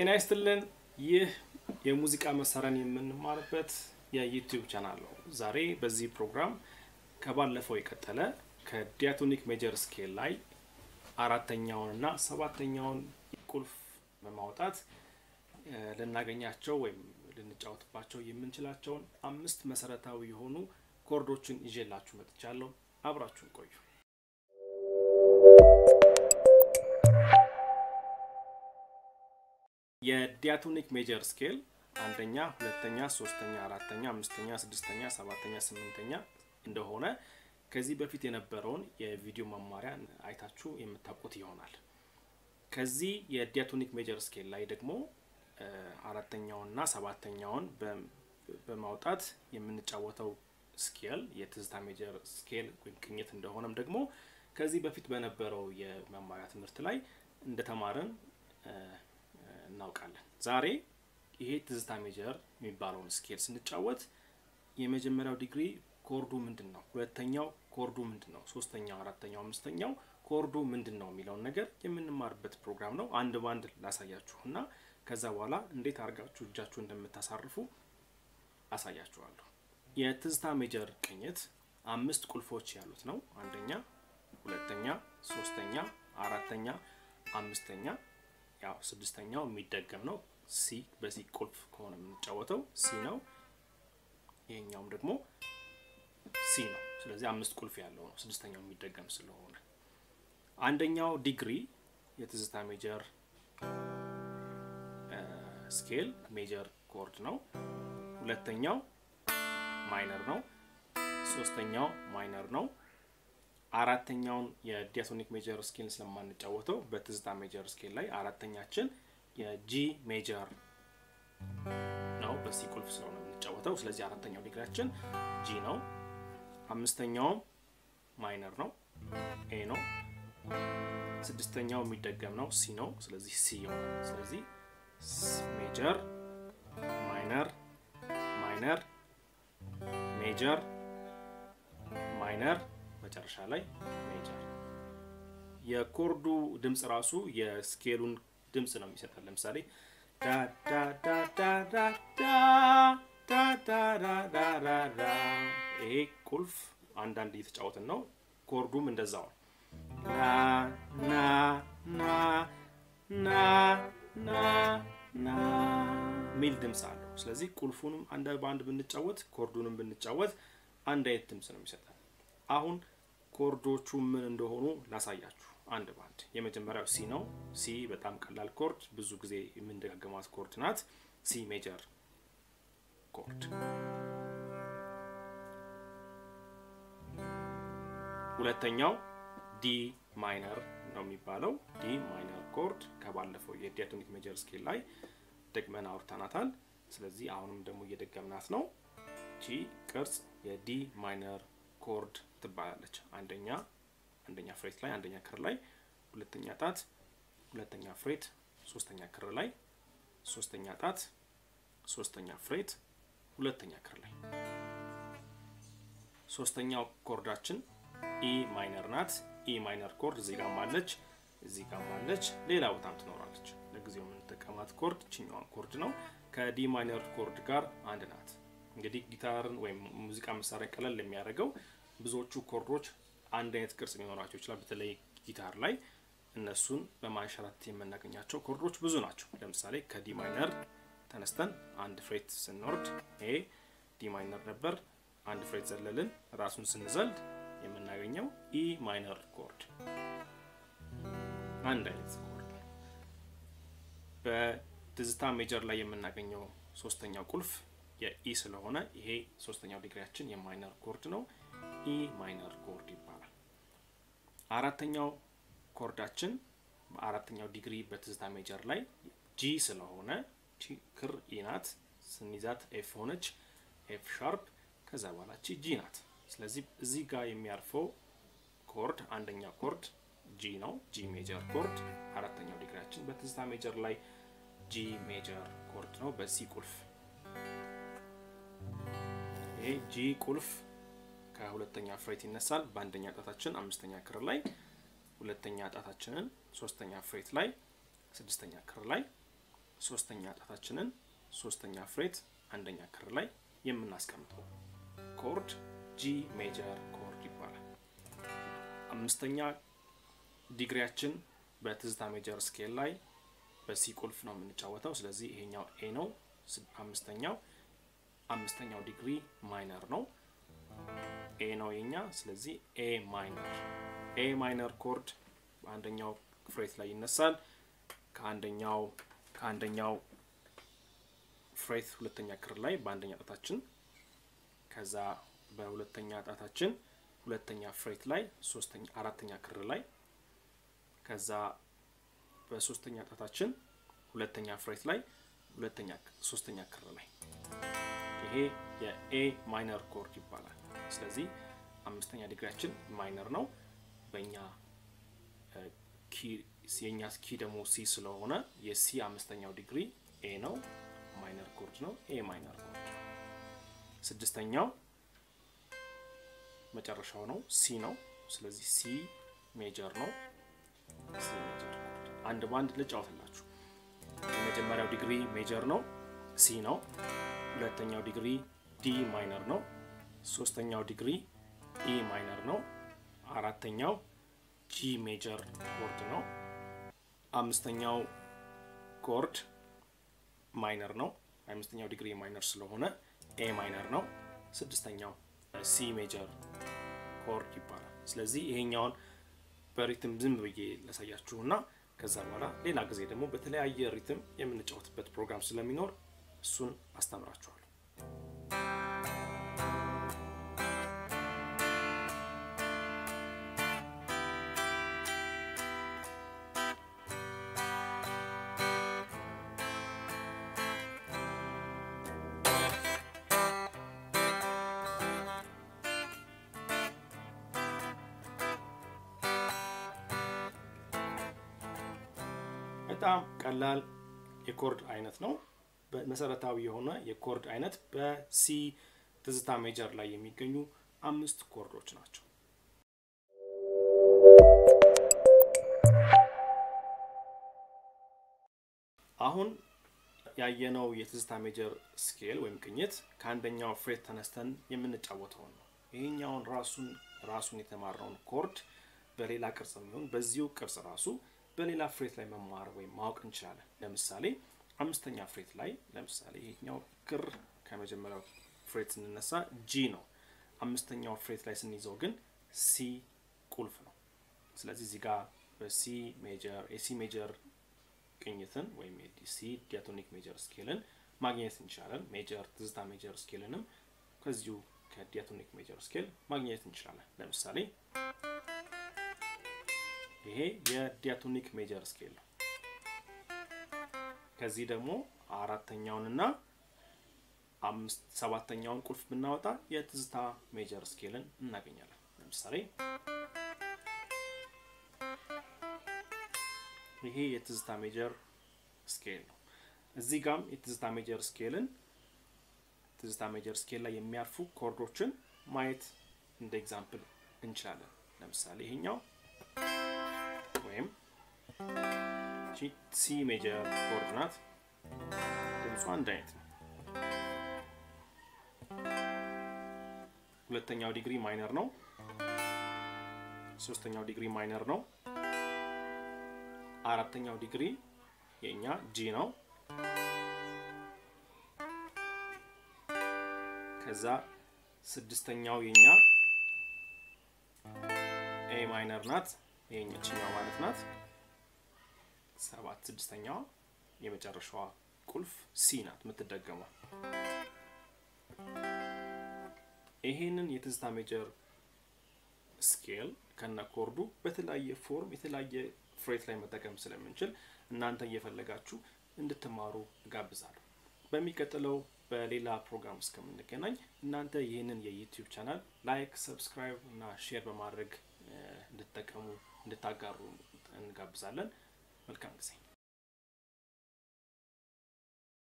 ጤና ይስጥልን። ይህ የሙዚቃ መሳሪያን የምንማርበት የዩቲዩብ ቻናል ነው። ዛሬ በዚህ ፕሮግራም ከባለፈው የቀጠለ ከዲያቶኒክ ሜጀር ስኬል ላይ አራተኛውንና ሰባተኛውን ቁልፍ በማውጣት ልናገኛቸው ወይም ልንጫወትባቸው የምንችላቸውን አምስት መሰረታዊ የሆኑ ኮርዶችን ይዤላችሁ መጥቻለሁ። አብራችሁን ቆዩ። የዲያቶኒክ ሜጀር ስኬል አንደኛ፣ ሁለተኛ፣ ሶስተኛ፣ አራተኛ፣ አምስተኛ፣ ስድስተኛ፣ ሰባተኛ፣ ስምንተኛ እንደሆነ ከዚህ በፊት የነበረውን የቪዲዮ መማሪያ አይታችሁ የምታውቁት ይሆናል። ከዚህ የዲያቶኒክ ሜጀር ስኬል ላይ ደግሞ አራተኛውንና ሰባተኛውን በማውጣት የምንጫወተው ስኬል የትዝታ ሜጀር ስኬል ወይም ቅኝት እንደሆነም ደግሞ ከዚህ በፊት በነበረው የመማሪያ ትምህርት ላይ እንደተማርን እናውቃለን። ዛሬ ይሄ ትዝታ ሜጀር የሚባለውን ስኬል ስንጫወት የመጀመሪያው ዲግሪ ኮርዱ ምንድን ነው፣ ሁለተኛው ኮርዱ ምንድን ነው፣ ሶስተኛው፣ አራተኛው፣ አምስተኛው ኮርዱ ምንድን ነው የሚለውን ነገር የምንማርበት ፕሮግራም ነው። አንድ ባንድ ላሳያችሁ እና ከዛ በኋላ እንዴት አድርጋችሁ እጃችሁ እንደምታሳርፉ አሳያችኋለሁ። የትዝታ ሜጀር ቅኝት አምስት ቁልፎች ያሉት ነው። አንደኛ፣ ሁለተኛ፣ ሶስተኛ፣ አራተኛ፣ አምስተኛ ያው ስድስተኛው የሚደገም ነው። ሲ በሲ ቁልፍ ከሆነ የምንጫወተው ሲ ነው። ይሄኛውም ደግሞ ሲ ነው። ስለዚህ አምስት ቁልፍ ያለው ነው። ስድስተኛው የሚደገም ስለሆነ አንደኛው ዲግሪ የትዝታ ሜጀር ስኬል ሜጀር ኮርድ ነው። ሁለተኛው ማይነር ነው። ሶስተኛው ማይነር ነው። አራተኛውን የዲያቶኒክ ሜጀር ስኬል ስለማንጫወተው በትዝታ ሜጀር ስኬል ላይ አራተኛችን የጂ ሜጀር ነው። በሲ ቁልፍ ስለሆነ የምንጫወተው ስለዚህ አራተኛው ዲግሪያችን ጂ ነው። አምስተኛውም ማይነር ነው፣ ኤ ነው። ስድስተኛው የሚደገም ነው፣ ሲ ነው። ስለዚህ ሲ ይሆናል። ስለዚህ ሜጀር፣ ማይነር፣ ማይነር፣ ሜጀር፣ ማይነር መጨረሻ ላይ ሜጀር። የኮርዱ ድምፅ ራሱ የስኬሉን ድምፅ ነው የሚሰጠን። ለምሳሌ ይሄ ቁልፍ አንዳንድ እየተጫወትን ነው። ኮርዱም እንደዛው ና ና ና ና ና ና ሚል ድምፅ አለው። ስለዚህ ቁልፉንም አንድ በአንድ ብንጫወት ኮርዱንም ብንጫወት አንድ አይነት ድምፅ ነው የሚሰጠን። አሁን ኮርዶቹ ምን እንደሆኑ ላሳያችሁ አንድ ባንድ። የመጀመሪያው ሲ ነው። ሲ በጣም ቀላል ኮርድ፣ ብዙ ጊዜ የምንደጋገማት ኮርድ ናት። ሲ ሜጀር ኮርድ። ሁለተኛው ዲ ማይነር ነው የሚባለው። ዲ ማይነር ኮርድ ከባለፈው የዲያቶኒክ ሜጀር ስኬል ላይ ደግመን አውርተናታል። ስለዚህ አሁንም ደግሞ እየደገምናት ነው። ቺ ቅርጽ የዲ ማይነር ኮርድ ትባላለች። አንደኛ አንደኛ ፍሬት ላይ አንደኛ ክር ላይ፣ ሁለተኛ ጣት፣ ሁለተኛ ፍሬት፣ ሶስተኛ ክር ላይ፣ ሶስተኛ ጣት፣ ሶስተኛ ፍሬት፣ ሁለተኛ ክር ላይ። ሶስተኛው ኮርዳችን ኢ ማይነር ናት። ኢ ማይነር ኮርድ እዚህ ጋር አለች፣ እዚህ ጋር አለች፣ ሌላ ቦታም ትኖራለች። ለጊዜው የምንጠቀማት ኮርድ ችኛዋን ኮርድ ነው። ከዲ ማይነር ኮርድ ጋር አንድ ናት። እንግዲህ ጊታርን ወይም ሙዚቃ መሳሪያ ቀለል የሚያደርገው ብዙዎቹ ኮርዶች አንድ አይነት ቅርጽ ሊኖራቸው ይችላል። በተለይ ጊታር ላይ እነሱን በማንሸራት የምናገኛቸው ኮርዶች ብዙ ናቸው። ለምሳሌ ከዲ ማይነር ተነስተን አንድ ፍሬት ስንወርድ ይሄ ዲ ማይነር ነበር። አንድ ፍሬት ዘለልን፣ ራሱን ስንዘልድ የምናገኘው ኢ ማይነር ኮርድ አንድ አይነት ኮርድ። በትዝታ ሜጀር ላይ የምናገኘው ሶስተኛው ቁልፍ የኢ ስለሆነ ይሄ ሶስተኛው ዲግሪያችን የማይነር ኮርድ ነው። ኢ ማይነር ኮርድ ይባላል። አራተኛው ኮርዳችን በአራተኛው ዲግሪ በትዝታ ሜጀር ላይ ጂ ስለሆነ ክር ኢ ናት። ስንይዛት ኤፍ ሆነች፣ ኤፍ ሻርፕ። ከዛ በኋላ ቺ ጂ ናት። ስለዚህ እዚህ ጋር የሚያርፈው ኮርድ አንደኛ ኮርድ ጂ ነው፣ ጂ ሜጀር ኮርድ። አራተኛው ዲግሪያችን በትዝታ ሜጀር ላይ ጂ ሜጀር ኮርድ ነው በሲ ቁልፍ ይሄ ጂ ቁልፍ ከሁለተኛ ፍሬት ይነሳል። በአንደኛ ጣታችን አምስተኛ ክር ላይ፣ ሁለተኛ ጣታችንን ሶስተኛ ፍሬት ላይ፣ ስድስተኛ ክር ላይ፣ ሶስተኛ ጣታችንን ሶስተኛ ፍሬት አንደኛ ክር ላይ የምናስቀምጠው ኮርድ ጂ ሜጀር ኮርድ ይባላል። አምስተኛ ዲግሪያችን በትዝታ ሜጀር ስኬል ላይ በሲ ቁልፍ ነው የምንጫወተው። ስለዚህ ይሄኛው ኤ ነው። አምስተኛው አምስተኛው ዲግሪ ማይነር ነው። ኤ ነው የኛ። ስለዚህ ኤ ማይነር ኤ ማይነር ኮርድ በአንደኛው ፍሬት ላይ ይነሳል። ከአንደኛው ከአንደኛው ፍሬት ሁለተኛ ክር ላይ በአንደኛ ጣታችን ከዛ በሁለተኛ ጣታችን ሁለተኛ ፍሬት ላይ ሶስተኛ አራተኛ ክር ላይ ከዛ በሶስተኛ ጣታችን ሁለተኛ ፍሬት ላይ ሁለተኛ ሶስተኛ ክር ላይ ይሄ የኤ ማይነር ኮርድ ይባላል። ስለዚህ አምስተኛ ዲግሪያችን ማይነር ነው። በእኛ የእኛ ኪ ደግሞ ሲ ስለሆነ የሲ አምስተኛው ዲግሪ ኤ ነው፣ ማይነር ኮርድ ነው። ኤ ማይነር ኮርድ ስድስተኛው መጨረሻው ነው፣ ሲ ነው። ስለዚህ ሲ ሜጀር ነው። ሲ ሜጀር ኮርድ አንድ በአንድ ልጫወትላችሁ። የመጀመሪያው ዲግሪ ሜጀር ነው፣ ሲ ነው። ሁለተኛው ዲግሪ ዲ ማይነር ነው። ሶስተኛው ዲግሪ ኢ ማይነር ነው። አራተኛው ጂ ሜጀር ኮርድ ነው። አምስተኛው ኮርድ ማይነር ነው። አምስተኛው ዲግሪ ማይነር ስለሆነ ኤ ማይነር ነው። ስድስተኛው ሲ ሜጀር ኮርድ ይባላል። ስለዚህ ይሄኛውን በሪትም ዝም ብዬ ላሳያችሁና ከዛ በኋላ ሌላ ጊዜ ደግሞ በተለያየ ሪትም የምንጫወትበት ፕሮግራም ስለሚኖር እሱን አስተምራችኋለሁ። በጣም ቀላል የኮርድ አይነት ነው። መሰረታዊ የሆነ የኮርድ አይነት በሲ ትዝታ ሜጀር ላይ የሚገኙ አምስት ኮርዶች ናቸው። አሁን ያየነው የትዝታ ሜጀር ስኬል ወይም ቅኝት ከአንደኛው ፍሬት ተነስተን የምንጫወተውን ነው። ይሄኛውን ራሱን ራሱን የተማርነውን ኮርድ በሌላ ቅርጽ የሚሆን በዚሁ ቅርጽ ራሱ በሌላ ፍሬት ላይ መማር ወይም ማወቅ እንችላለን። ለምሳሌ አምስተኛ ፍሬት ላይ ለምሳሌ ይሄኛው ክር ከመጀመሪያው ፍሬት ስንነሳ ጂ ነው። አምስተኛው ፍሬት ላይ ስንይዘው ግን ሲ ቁልፍ ነው። ስለዚህ እዚህ ጋር በሲ ሜጀር የሲ ሜጀር ቅኝትን ወይም የሲ ዲያቶኒክ ሜጀር ስኬልን ማግኘት እንችላለን። ሜጀር ትዝታ ሜጀር ስኬልንም ከዚሁ ከዲያቶኒክ ሜጀር ስኬል ማግኘት እንችላለን። ለምሳሌ ይሄ የዲያቶኒክ ሜጀር ስኬል ነው። ከዚህ ደግሞ አራተኛውንና አምስት ሰባተኛውን ቁልፍ ብናወጣ የትዝታ ሜጀር ስኬልን እናገኛለን። ለምሳሌ ይሄ የትዝታ ሜጀር ስኬል ነው። እዚህ ጋም የትዝታ ሜጀር ስኬልን ትዝታ ሜጀር ስኬል ላይ የሚያርፉ ኮርዶችን ማየት እንደ ኤግዛምፕል እንችላለን። ለምሳሌ ይሄኛው ወይም ሲ ሜጀር ኮርድ ናት። ድምጿ አንድ አይነት ነው። ሁለተኛው ዲግሪ ማይነር ነው። ሶስተኛው ዲግሪ ማይነር ነው። አራተኛው ዲግሪ የኛ ጂ ነው። ከዛ ስድስተኛው የኛ ኤ ማይነር ናት። ይሄኛችኛው ማለት ናት። ሰባት ስድስተኛዋ የመጨረሻዋ ቁልፍ ሲ ናት የምትደገመው። ይሄንን የትዝታ ሜጀር ስኬል ከነ ኮርዱ በተለያየ ፎርም የተለያየ ፍሬት ላይ መጠቀም ስለምንችል እናንተ እየፈለጋችሁ እንድትማሩ እጋብዛለሁ። በሚቀጥለው በሌላ ፕሮግራም እስከምንገናኝ እናንተ ይህንን የዩቲዩብ ቻናል ላይክ፣ ሰብስክራይብ እና ሼር በማድረግ እንድትጠቀሙ እንድታጋሩ እንጋብዛለን። መልካም ጊዜ